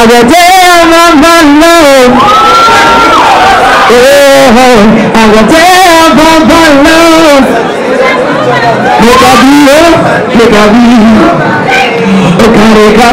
Agatea mabalo. Eh, agatea mabalo. Mekabio, mekabio. Okareka.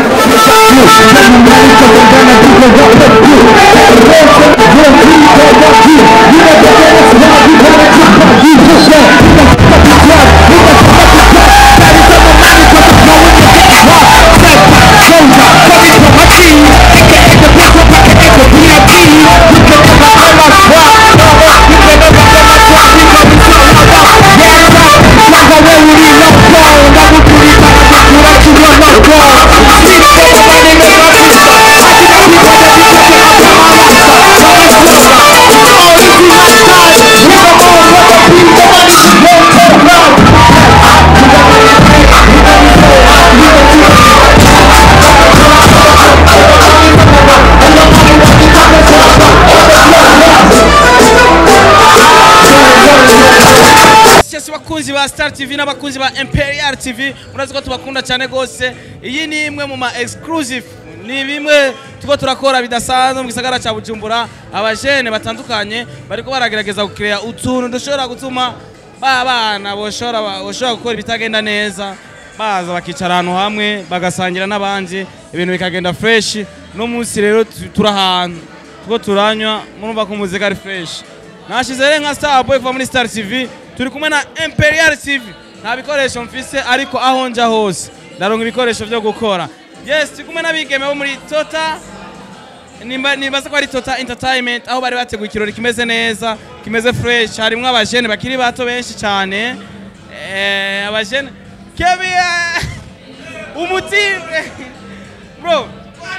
Sisi bakunzi ba Star TV n'abakunzi ba Imperial TV murazi ko tubakunda cyane gose iyi ni imwe mu ma exclusive ni bimwe tuko turakora bidasanzwe mu gisagara ca Bujumbura abajene batandukanye bariko baragerageza gukirea utuntu dushobora gutuma ba bana boshobora boshobora gukora ibitagenda neza baza bakicara ahantu hamwe bagasangira n'abandi ibintu bikagenda fresh no munsi rero tu- turi ahantu tuko turanywa murumva ko umuziki ari fresh nashize rero nka Star Boy kuva muri Star TV turi kumwe na Imperial TV nta bikoresho mfise ariko aho nja hose ndaronka ibikoresho vyo gukora yes turi kumwe n'abigeme bo muri Tota nimba nibaza ko ari Tota Entertainment aho bari bateguye ikirori kimeze neza kimeze fresh harimwo abajene bakiri bato benshi cyane eh abajene Kevin umutime bro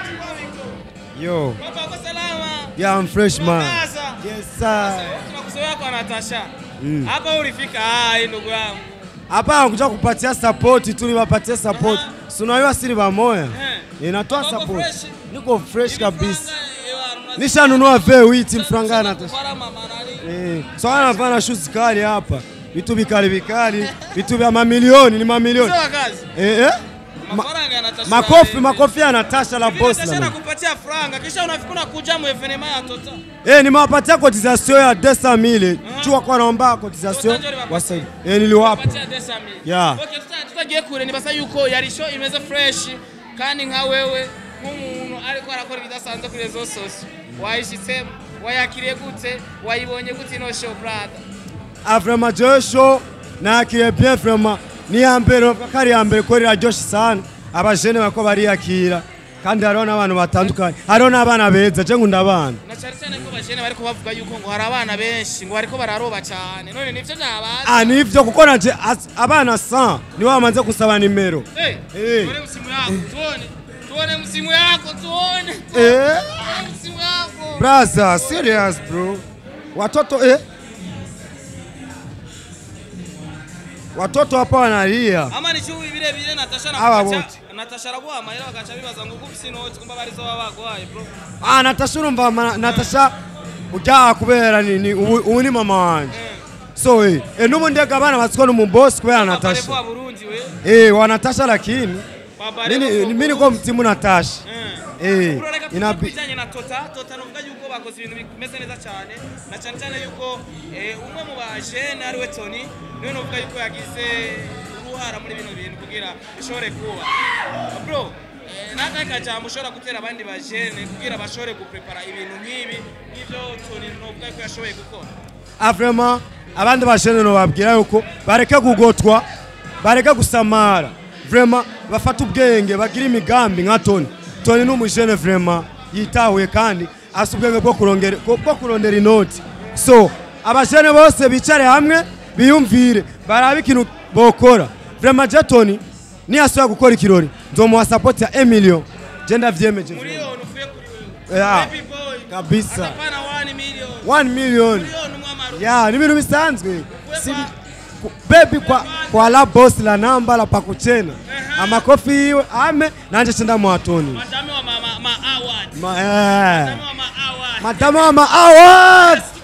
Yo, Papa kwa salama yeah, I'm fresh man. Sasa. Yes sir. tunakuzoea kwa Natasha hapa ulifika hai ndugu yangu Hapa nakuja kupatia support tu, niwapatie support. Si unajua siri bamoya. Eh. Inatoa Wako support. fresh? Niko fresh kabisa. Franga, ewa, mnazidi Nishanunua V8 mfranga na kufara mama nani? Eh, so anavana shoes kali hapa. Vitu vikali vikali, vitu vya mamilioni ni mamilioni. Sio kazi. Eh eh. Ma, Mafaranga ya Natasha. makofi makofi ya Natasha la Hivi boss Natasha la. nakupatia franga kisha unafika unakuja mu evenema ya Tota. Eh, nimewapatia cotisation ya 200000. Chua kwa naomba cotisation Tota ndio wasai. Eh, niliwapa. Patia desa mimi. Yeah. Okay, tuta- tutagiye kure nibasa yuko yari show imeze fresh kandi nka wewe nk'umuntu ariko arakora ibidasanzwe kuri rezo soso wayishitsemo wayakiriye gute wayibonye gute ino show brother Ah, vraiment jewe show nakiriye bien vraiment ni ya mbere kari ya mbere ko riraryoshe sana abajene bako bariyakira kandi hariho n'abantu batandukanye hariho n'abana beza je nkunda abana na cyane cyane ko bajene bariko bavuga yuko ngo hari abana benshi ngo bariko bararoba cyane none nivyo byabaza ah nivyo kuko naje as- abana 100 nibo bamaze kusaba nimero Eh, Eh. tuone msimu yako tuone tuone msimu yako tuone eh tuone msimu yako brother serious bro watoto eh watoto hapa wanalia ama ni cyo bire bire Natasha Aba nakupatia bote. Natasha araguha amahera bagaca bibaza ngo ugufise inoti kumba barizo baba bagwaye bro ah natasha urumva ma- natasha ujya kubera ni ni- ubu ubu ni mama wanje so eh eh, n'ubundi ega abana batsiko n'umubosi kubera Natasha natasha wa Burundi we eh wa natasha lakini Babare mimi mimi niko mtimu natasha eh Urareka inabi bijanye na Tota Tota nuvuga yuko bakoze ibintu bimeze neza cyane na cyane cyane yuko eh, umwe mu bajene ari we Tony niwe nuvuga yuko yagize uruhara muri bino bintu kugira bishobore kuba bro eh, nakahe kajambo ushobora gutera abandi bajene kugira bashobore guprepara ibintu nk'ibi nk'ivyo Tony nuvuga yuko yashoboye gukora ah vraiment abandi bashene no babwira yuko bareke kugotwa bareke gusamara vraiment bafata ubwenge bagira imigambi nka Tony Tony ni umujene vraiment yitahuye kandi afite ubwenge bwo kurongera bwo kurondera inoti so abajene bose bicare hamwe biyumvire barabe ikintu bokora vraiment je Tony niyasubira gukora ikirori nzomuha support ya 1 million je ndavyemeje muri vraiment. yo nuvuye kuri wewe Yeah. baby boy Kabisa. atapana 1 million 1 million million mwamaru ya ni ibintu bisanzwe si ku- bebi kwa, kwa la boss la namba la pakuchena amakofi yiwe ame nanje chenda mwatoni madame wa mama ma award Ma, eh. madame wa ma award madama wa ma awards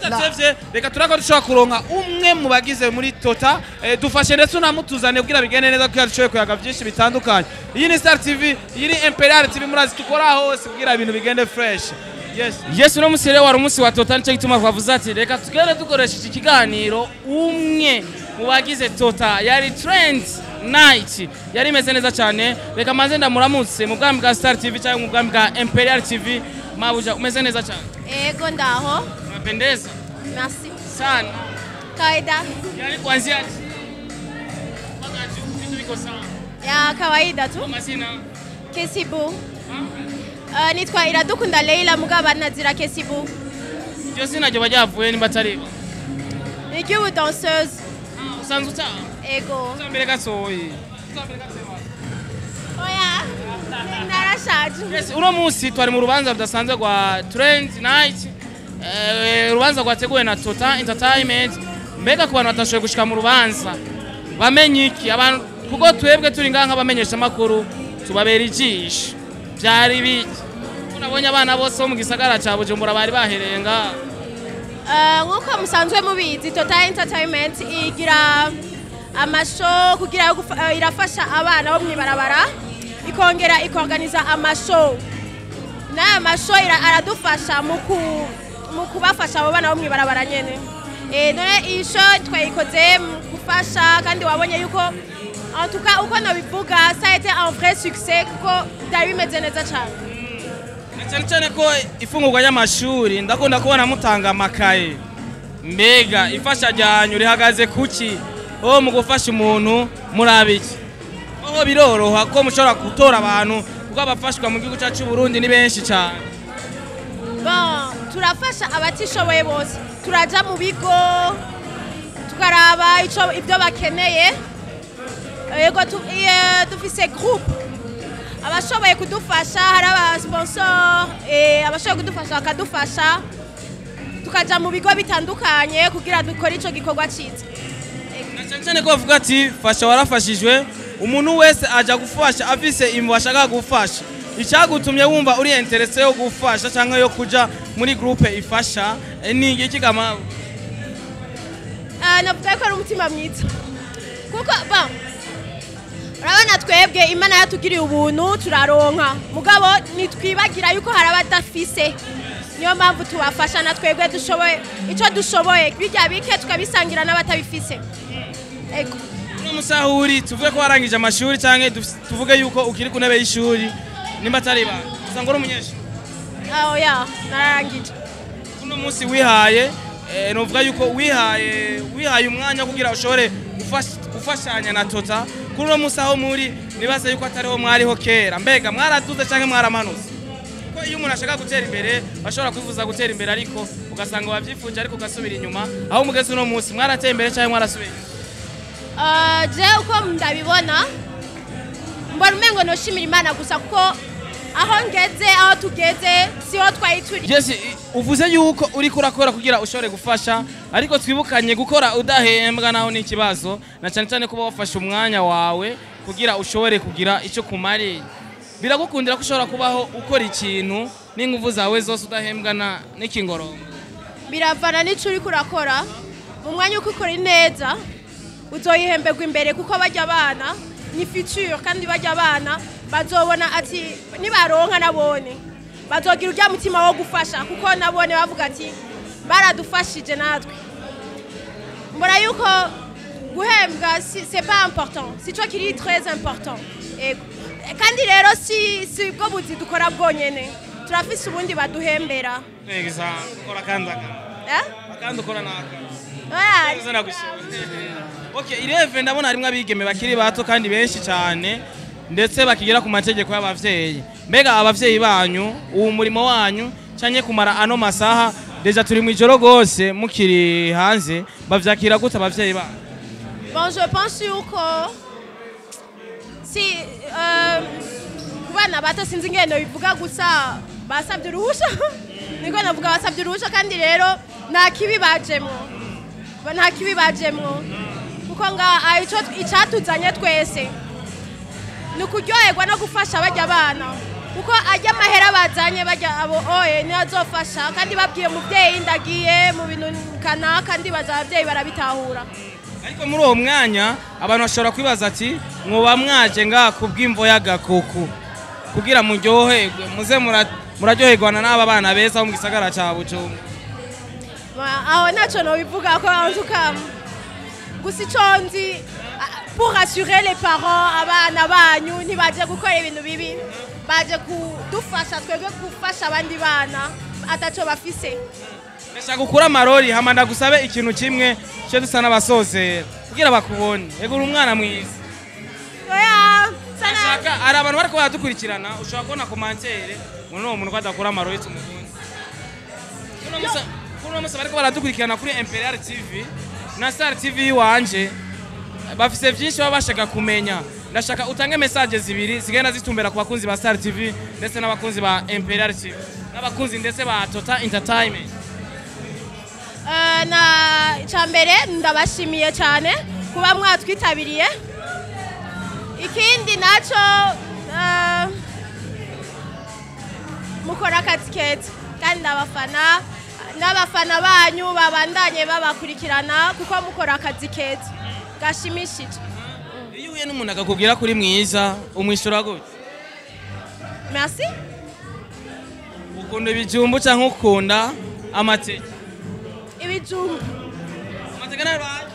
tudatevye reka turako dushobora kuronka umwe mu bagize muri tota eh, dufashe ndetse unamutuzane kugira bigende neza kugira dushoboye kuyaga byinshi bitandukanye iyi ni star tv iyi ni imperial tv murazi dukora hose kugira ibintu bigende fresh yes yes uno musi rero wari umunsi wa tota nicyo gituma twavuze ati reka tugende dukoresha iki kiganiro umwe mu bagize tota yari trend night yari imeze neza cyane reka manze ndamuramutse mu bwami bwa star tv cyangwa mu bwami bwa imperial tv mabuja umeze neza cyane Ego ndaho. unapendeza Merci. sana Kawaida. yani kuanzia mpaka juu vitu viko sawa Ya kawaida tu. kwa mazina Kesibu. Uh, nitwa Iradukunda Leila mugaba nazira Kesibu. iryo zina ryo bajyavuye nimba atari bo Ni ry'ubu danseuse. Ah, usanzwe utaha Ego. uzambere gasohoye uzambere gasohoye Oya. Narashaje. Yes, uno munsi twari mu rubanza rudasanzwe rwa Trend Night eh, urubanza rwateguwe na Tota Entertainment mbega ku bantu batashoboye gushika mu rubanza bamenye iki abantu kuko twebwe turi ngaha nk'abamenyesha makuru tubabera ijisho byari biki unabonye abana bose bo mu gisagara ca Bujumbura bari bahereye ngaha Uh, nk'uko musanzwe mubizi Total Entertainment igira amashow kugira yo gufa- uh, irafasha abana bo mwibarabara ikongera ikorganiza amashow n'aya mashow ira- aradufasha mu ku- mu kubafasha abo bana bo mwibarabara nyene Eh, none iyi show twayikoze mu gufasha kandi wabonye yuko en tout cas uko nabivuga ça a été un vrai succès kuko byari bimeze neza cyane Na cyane cyane ko ifungurwa y'amashuri ndakunda kubona mutanga amakaye mbega ifasha ryanyu rihagaze kuki ho mu gufasha umuntu murabiki aho biroroha ko mushobora gutora abantu kuko abafashwa mu gihugu cyacu Burundi ni benshi cyane Bon, turafasha abatishoboye bose turaja mu bigo tukaraba ico ibyo bakeneye yego tu- iye, dufise groupe abashoboye kudufasha hari abasponsor eh, abashoboye kudufasha bakadufasha tukaja mu bigo bitandukanye kugira dukore ico gikorwa ciza na cyane cyane ko bavuga ati fasha warafashijwe umuntu wese aja gufasha afise imvu ashaka gufasha icyagutumye wumva uri interese yo gufasha cyangwa yo kuja muri groupe ifasha eh, ni iki kama Ah, navuga ko ari umutima mwiza kuko bon urabona twebwe imana yatugiriye ubuntu turaronka mugabo ntitwibagira yuko hari abadafise niyo mpamvu tubafasha na twebwe dushoboye icyo dushoboye bijya bike tukabisangira n'abatabifise ego uno musahuri tuvuge ko warangije amashuri cyangwa duf- tuvuge yuko ukiri ku ntebe y'ishuri nimba atari ibanga usanga uri umunyeshuri aho ya nararangije uno munsi wihaye eh, nuvuga yuko wihaye wihaye umwanya kugira ushobore gufash- gufashanya na tota kuri uno munsi aho muri nibaza yuko atariho mwariho kera mbega mwaraduze cyangwa mwaramanutse ko iyo umuntu ashaka gutera imbere bashobora kwifuza gutera imbere ariko ugasanga wabyifuje ariko ugasubira inyuma aho mugeze uno munsi mwarateye imbere cyangwa mwarasubiye inyuma? Ah, je uko ndabibona mbona umengo noshimira imana gusa kuko aho ngeze aho tugeze siho twari turi Jesse, i- uvuze yuko uri kurakora kugira ushobore gufasha ariko twibukanye gukora udahembwa naho ni ikibazo na cyane cyane kuba wafashe umwanya wawe kugira ushobore kugira icyo kumariye biragukundira ko ushobora kubaho ukora ikintu n'ingufu zawe zose udahembwa na n'ikingorondo biravana n'icyo uri kurakora mu mwanya uko ukora neza uzoyihemberwa imbere kuko bajya abana ni future kandi bajya abana bazobona ati nibaronka nabone bazogira urya mutima wo gufasha kuko nabone bavuga ati baradufashije natwe mbona yuko guhembwa si- c'est pas important si cyo kiri très important Ego. kandi rero si si bwo buzi dukora bwonyene turafise ubundi baduhembera neza ukora kandi akandi Eh? akandi ukora n'aka Oya, Neza nagushimira. Okay, ireve ndabona harimwo abigeme bakiri bato kandi benshi cyane ndetse bakigira ku mategeko y'abavyeyi. Mbega abavyeyi banyu, uwo murimo wanyu cyanye kumara ano masaha deja turi mu ijoro gose mukiri hanze bavyakira gute abavyeyi banyu? Bon, je pense yuko si euh, ku bana bato sinzi ingendo bivuga gusa basabye uruhusha niko navuga basabye uruhusha kandi rero nta kibi bajemwo Ba- nta kibi bajemwo kuko nga ah, ico- icatuzanye twese ni ukuryoherwa no gufasha bajya abana kuko ajya amahera bazanye bajya abo oye niyo azofasha kandi babwiye umubyeyi ndagiye mu bintu kanaka ndibaza ababyeyi barabitahura ariko muri uwo mwanya abantu bashobora kwibaza ati mwoba mwaje ngaha ku bw'imvo y'agakuku kugira muryoherwe muze mura- muraryoherwana n'aba bana beza bo mu gisagara cya bujumbura Ma- aho ntacyo nobivuga ko antuka gusa icyo nzi ah, pour assurer les parents abana banyu ntibaje gukora ibintu bibi baje kudufasha twebwe gufasha abandi bana atacyo bafise ndashaka gukura amarori hama ndagusabe ikintu kimwe cyo dusa n'abasozera kugira bakubone ego uri umwana mwiza oya sana ndashaka hari abantu bariko baradukurikirana ushobora kubona komantere ngo n'uwo muntu ko adakura amarori tumukunze Kuno musa- kuno musa bariko baradukurikirana kuri imperial tv na star tv iwanje bafise vyinshi baba bashaka kumenya ndashaka utange message zibiri zigenda zitumbera ku bakunzi ba star tv ndetse n'abakunzi ba imperial tv n'abakunzi ndetse ba total entertainment Eh, na icya mbere ndabashimiye cyane kuba mwatwitabiriye ikindi nacyo eh, mukora akazi keza kandi ndabafana n'abafana banyu babandanye babakurikirana kuko mukora akazi keza gashimishije iyo uhuye n'umuntu akakubwira kuri mwiza umwishyura gute merci ukunda ibijumbu cyangwa ukunda amateke ibijumba amateke nayo urahari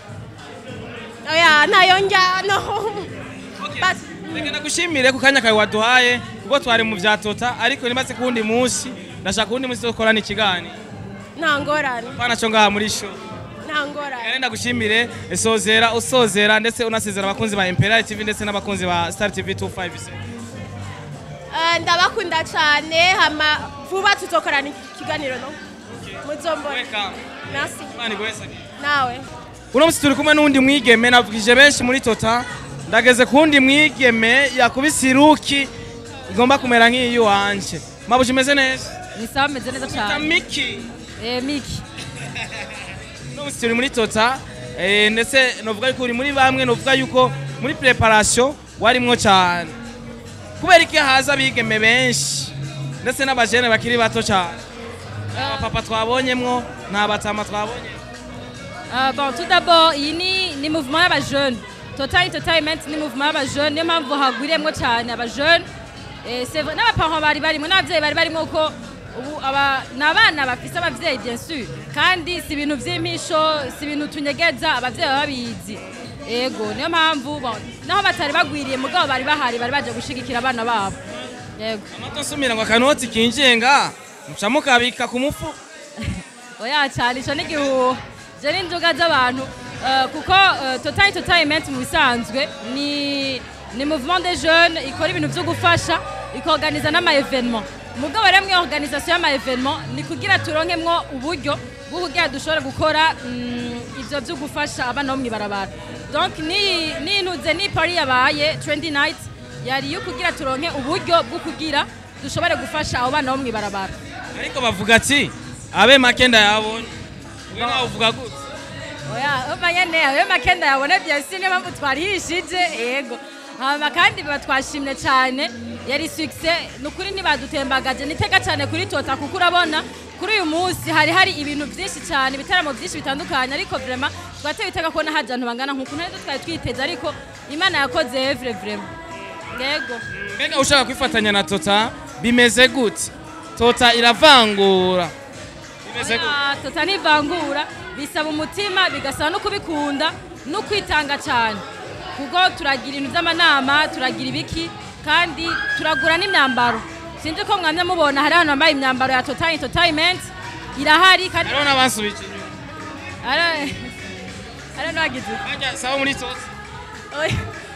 oya ntayo njyano Basi. reka nagushimire ku kanya kawe waduhaye kuko twari mu bya tota ariko nimaze ku wundi munsi ndashaka uwundi munsi dukorana ikiganiro nta ngorane pana cyo ngaha muri show nta ngorane rero ndagushimire sozera usozera ndetse unasezera abakunzi ba imperial tv ndetse n'abakunzi ba star tv 256 Eh, ndabakunda cyane hama vuba tuzokorana ikiganiro no muzombona welcome merci imana igwese nawe uno munsi turi kumwe n'uwundi mwigeme navugije benshi muri tota ndageze ku wundi mwigeme yakubise iruki igomba kumera nk'iyi wanje mabuje imeze neza ni sawa meze neza cyane miki eh miki uno munsi turi muri tota eh, ndetse novuga yuko uri muri bamwe novuga yuko muri preparation warimwo cyane kubera iki haza abigeme benshi ndetse n'abajene bakiri bato cyane abapapa twabonyemwo nta batama twabonye Ah, bon tout d'abord iyi ni ni mouvement y'abajeune total entertainment ni mouvement y'abajeune niyo mpamvu hagwiriyemwo cyane abajeune Eh, c'est vrai n'abaparents bari barimo n'abavyeyi bari barimo ko ubu aba ni abana bafise abavyeyi bien sûr kandi si ibintu vy'impisho si ibintu tunyegeza abavyeyi baba babizi yego niyo mpamvu bon naho batari bagwiriye mugabo bari bahari bari baje gushigikira abana babo yego amato nsumira ngo akanoti kinjiye nga muca mukabika ku mufu oya cyane ico ni igihuha je n'inzoga z'abantu Eh, kuko eh, total entertainment mu bisanzwe ni ni mouvement des jeunes ikora ibintu vyo gufasha ikorganiza n'ama evenement mugabo rero mwe organisation y'ama evenement ni kugira turonkemwo uburyo bwo kugira dushobore gukora mm, ivyo vyo gufasha abana bo mw'ibarabara donc ni nintuze ni pari yabaye trendy night yari yo kugira turonke uburyo bwo kugira dushobore gufasha abo bana bo mw'ibarabara ariko bavuga ati abe make ndayabonye we nawe uvuga gute oya umanye ne ayo makenda yabona byose niyo mpamvu twarihishije yego hama kandi biba twashimye cyane yari success ni ukuri ntibadutembagaje nitega cyane kuri tota kuko urabona kuri uyu munsi hari hari ibintu byinshi cyane ibitaramo byinshi bitandukanye ariko vraiment twateye itega kubona haje abantu bangana nk'uku ntari twari twiteze ariko imana yakoze evre vraiment yego mbega ushaka kwifatanya na tota bimeze gute tota iravangura bimeze gute Oya, tota ntivangura bisaba umutima bigasaba no kubikunda no kwitanga cyane kuko turagira ibintu by'amanama turagira ibiki kandi turagura n'imyambaro sinzi ko mwamye mubona hari ahantu bambaye imyambaro ya total entertainment irahari kandi hariho n'abasubije inyuma Ara- ara nagize bajya sawa muri tota oya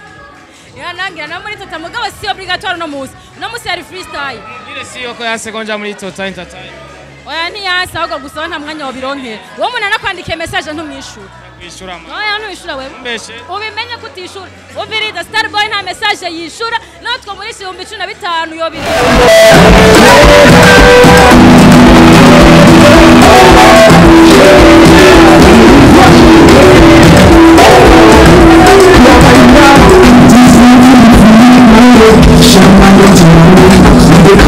ya nangira no muri tota mugabo si obligatoire no musi no musi yari freestyle ngire siyo ko yasegonja muri tota entertainment oya ntiyasi ahubwo gusa nta mwanya wabironkera uwo muntu anakwandikiye message ntumwishyura kwishyura ama oya ntumwishyura wewe mbeshe ubimenye ko utishura umviriza starboy nta message yishura natwe muri ibihumbi cumi na bitanu yobiri Shama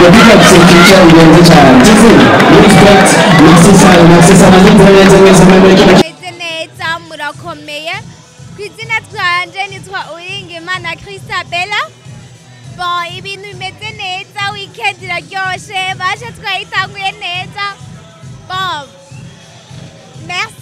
bigatse icyo bigenze cyane tizi respect merci sana merci sana nzira neza mwese muri kino meze neza murakomeye ku izina twanje nitwa uwiringimana christabella bon ibintu bimeze neza weekend iraryoshe baje twayitanguye neza bon merci